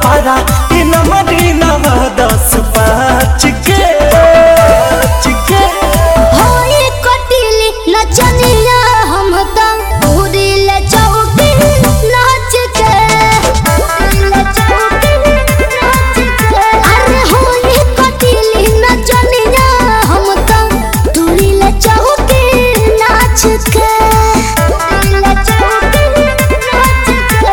भारा इ नमरी नव दस पाँच के पाँच के होई कटिली नचनिया हम त उड़िल चौकी नाच के उड़िल चौकी नाच के अरे होई कटिली नचनिया हम त उड़िल चौकी नाच के उड़िल चौकी नाच के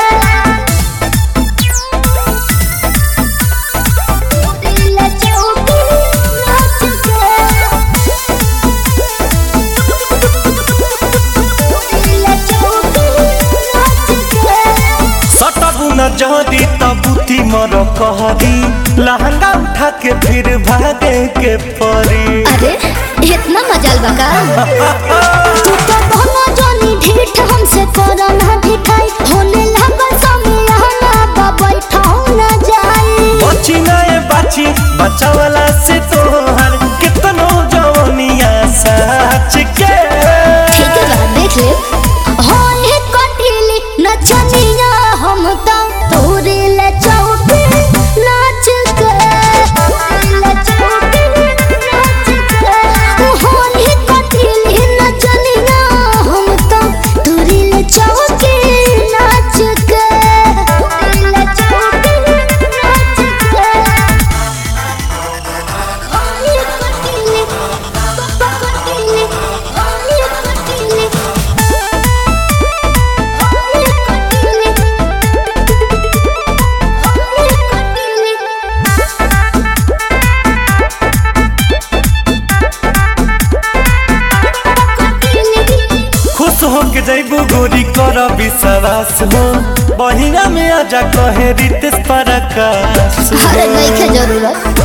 उड़िल चौकी नाच के सटबु न जहरी तबुती मर कहरी लहंगा उठा के फिर भागे के परी अरे इतना मजाल बका तू तो बहना जानी ढीठ हमसे करो ना ढिठाई होने लगा समियाना बाबाई ठाऊ ना जाई बची नए बाची बचावला से तोहर कितनो जवनिया सच के ठीक है बा देख ले होने कटिली नचनिया हम तो तोरे ले चौकी नाच के ले चौकी नाच के होने कटिली नचनिया हम तो तोरे ले चौकी नाच के ले चौकी नाच के होने कटिली पापा कटिली होने कटिली खुश हो के जैबू गोरी कर विश्वास हो बहिना में आजा कहे रितेश परकाश अरे नहीं के जरूरत